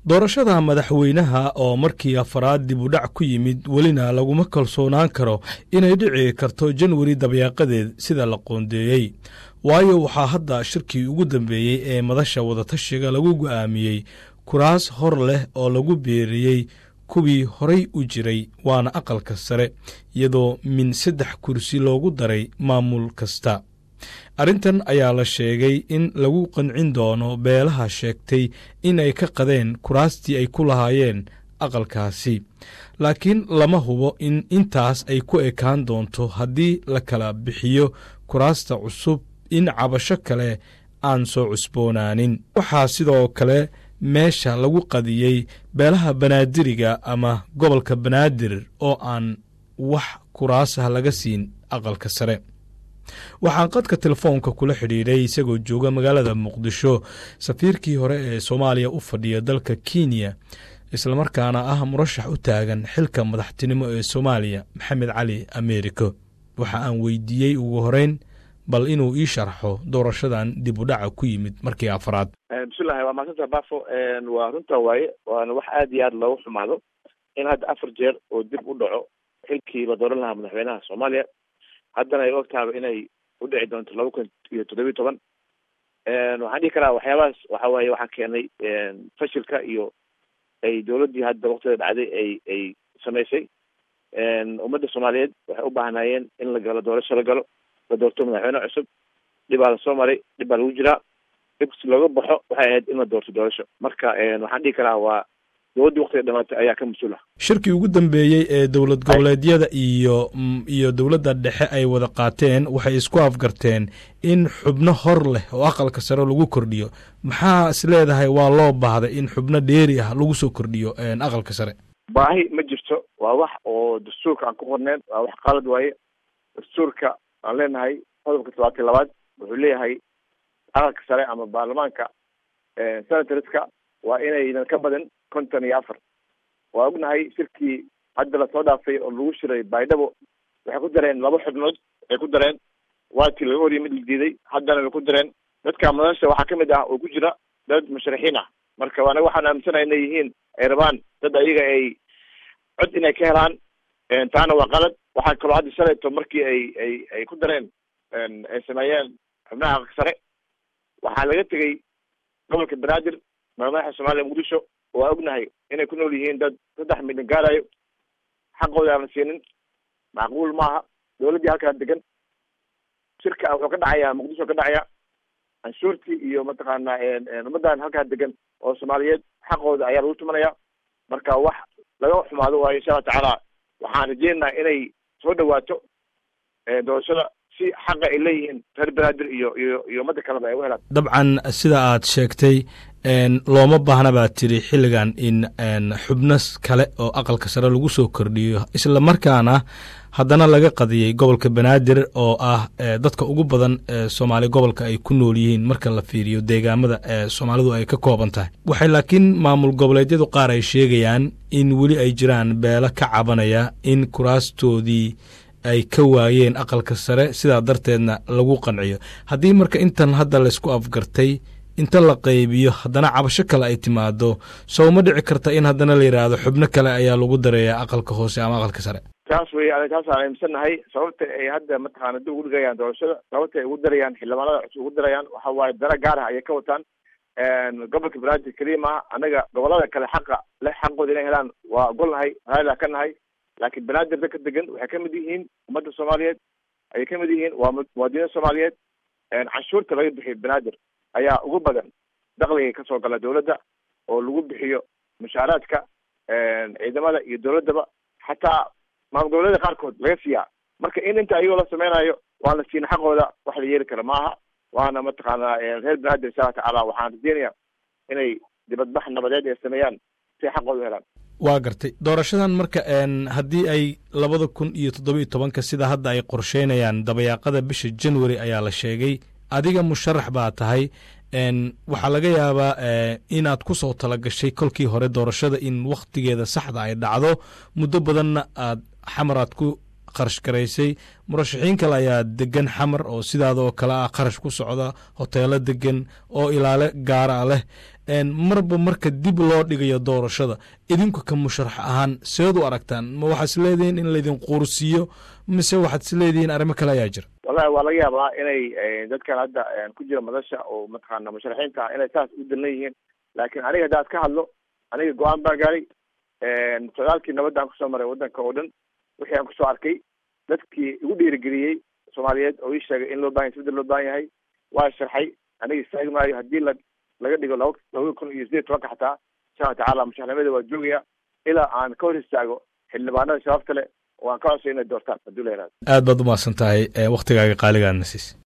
doorashada madaxweynaha oo markii afaraad dib u dhac ku yimid welina laguma kalsoonaan karo inay dhici karto janwari dabyaaqadeed sida la qoondeeyey waayo waxaa hadda shirkii ugu dambeeyey ee madasha wadatashiga lagu go'aamiyey kuraas hor leh oo lagu beeriyey kuwii horay u jiray waana aqalka sare iyadoo min saddex kursi loogu daray maamul kasta arrintan ayaa la sheegay in lagu qancin doono beelaha sheegtay in ay ka qadeen kuraastii ay ku lahaayeen aqalkaasi laakiin lama hubo in intaas ay ku ekaan doonto haddii la kala bixiyo kuraasta cusub in cabasho kale aan soo cusboonaanin waxaa sidoo kale meesha lagu qadiyey beelaha banaadiriga ama gobolka banaadir oo aan wax kuraasah laga siin aqalka sare waxaan qadka telefoonka kula xidhiidhay isagoo jooga magaalada muqdisho safiirkii hore ee soomaaliya u fadhiya dalka kenya islamarkaana ah murashax u taagan xilka madaxtinimo ee soomaaliya maxamed cali americo waxa aan weydiiyey ugu horeyn bal inuu ii sharxo doorashadan dib u dhaca ku yimid markii afraad bismillahi waa maasanta bafo waa runta waaye waana wax aada iyo aada loogu xumaado in hadda afar jeer oo dib u dhaco xilkii la dooran lahaa madaxweynaha soomaaliya haddana ay og tahaba inay u dhici doonto laba kun iyo toddobiyi toban waxaan dhihi karaa waxyaabahaas waxa waaye waxaa keenay fashilka iyo ay dowladdii hadda waktiga dhacday ay ay samaysay ummadda soomaaliyeed waxay u baahnaayeen in la galo doorasho la galo la doorto madaxweyne cusub dhibaa lasoo maray dhib baa lagu jiraa dhibsi looga baxo waxay ahayd in la doorto doorasho marka waxaan dhihi karaa waa dowladdii waktiga dhamaatay ayaa ka mas-uul ah shirkii ugu dambeeyey ee dowlad goboleedyada iyo iyo dowladda dhexe ay wada qaateen waxay isku afgarteen in xubno hor leh oo aqalka sare lagu kordhiyo maxaa is leedahay waa loo baahday in xubno dheeri ah lagu soo kordhiyo aqalka sare baahi ma jirto waa wax oo dastuurka aan ku qorneen waa wax qalad waaye dastuurka aan leenahay qodobka todobaatan labaad wuxuu leeyahay aqalka sare ama baarlamaanka senatorska waa inaynan ka badan konton iyo afar waa ognahay shirkii hadda lasoo dhaafay oo lagu shiray baydhabo waxay ku dareen laba xubnood waxay ku dareen waatii laga horiyay mid la diiday haddana way ku dareen dadka madasha waxaa kamid ah oo ku jira dad musharaxiin ah marka anaga waxaan aaminsanaha inay yihiin ay rabaan dad ayaga ay cod inay ka helaan taana waa qalad waxaa kaloo hadda shalayto markii ay ay ay ku dareen ay sameeyeen xubnaha aqalka sare waxaa laga tegey gobolka banaadir madaxa soomaaliya muqdisho waa ognahay inay ku nool yihiin dad saddex milyan gaarayo xaqooda aan la siinin macquul maaha dowladdii halkaa degan shirka wuxuu ka dhacayaa muqdisho ka dhacaya canshuurtii iyo mataqaana ummaddan halkaa degan oo soomaaliyeed xaqooda ayaa lagu tumanaya marka wax laga xumaado waayo insha allah tacaala waxaan rajeynaynaa inay soo dhawaato doorashada si xaqa ay leeyihiin reer banaadir iyo iyo iyo ummadda kaleba ay u helaan dabcan sida aad sheegtay looma baahna baad tiri xilligan in xubno kale oo aqalka sare lagu soo kordhiyo isla markaana haddana laga qadiyey gobolka banaadir oo ah dadka ugu badan soomaali gobolka ay ku nool yihiin marka la fiiriyo deegaamada soomaalidu ay ka kooban tahay waxay laakiin maamul goboleedyadu qaar ay sheegayaan in weli ay jiraan beelo ka cabanaya in kuraastoodii ay ka waayeen aqalka sare sidaa darteedna lagu qanciyo haddii marka intan hadda laysku afgartay inta la qaybiyo haddana cabasho kale ay timaado sow ma dhici karta in haddana la yidhaahdo xubno kale ayaa lagu dareeyaa aqalka hoose ama aqalka sare taas wey taas aan aaminsannahay sababta ay hadda mataqaana dib ugu dhigayaan doorashada sababta ay ugu darayaan xildhibaanada cusub ugu darayaan waxa waaye dara gaar ah ayay ka wataan gobolka banaadir keliya maaha annaga gobolada kale xaqa leh xaqooda inay helaan waa ogolnahay raali ka nahay laakiin banaadir dadka degan waxay kamid yihiin ummadda soomaaliyeed ayay kamid yihiin waa muwaadiniin soomaaliyeed canshuurta laga bixiyo banaadir ayaa ugu badan dakliga kasoo gala dowladda oo lagu bixiyo mushaaraadka ciidamada iyo dowladdaba xataa maamul goboleeda qaarkood laga siiyaa marka in inta ayagoo la sameynayo waan la siina xaqooda wax la yeeli kara maaha waana mataqaana reer banaadir insha alla tacaala waxaan rajeynaya inay dibadbax nabadeed ay sameeyaan si xaqooda u helaan waa gartay doorashadan marka haddii ay labada kun iyo toddoba iyo tobanka sida hadda ay qorsheynayaan dabayaaqada bisha january ayaa la sheegay adiga musharax baa tahay waxaa laga yaabaa inaad ku soo talagashay kolkii hore doorashada in wakhtigeeda saxda ay dhacdo muddo badanna aad xamaraad ku kharash garaysay murashaxiin kale ayaa degan xamar oo sidaadoo kale ah kharash ku socda hoteelo degan oo ilaale gaara leh marba marka dib loo dhigayo doorashada idinku ka musharax ahaan seed u aragtaan ma waxaad is leedihiin in laydin quursiiyo mise waxaad is leedihiin arrimo kale ayaa jira wallahi waa laga yaabaa inay dadkan hadda ku jira madasha oo mataqaana musharaxiinta ah inay saas u dallan yihiin laakiin aniga haddaad ka hadlo aniga go-aan baa gaaray socdaalkii nabadda aan kusoo maray waddanka oo dhan wixii aan kusoo arkay dadkii igu dhiirigeliyey soomaaliyeed oo ii sheegay in loo bahan isbedel loo baahan yahay waa sharxay aniga istaagi maayo haddii la laga dhigo laba labada kun iyo sideed tobanka xataa insha alla tacala musharaxnimada waa joogaya ilaa aan ka hor istaago xildhibaanada shabaabta leh oo aan ka codsayo inay doortaan hadduu la yihahdo aad baad umahadsan tahay waktigaaga qaaligaadna siis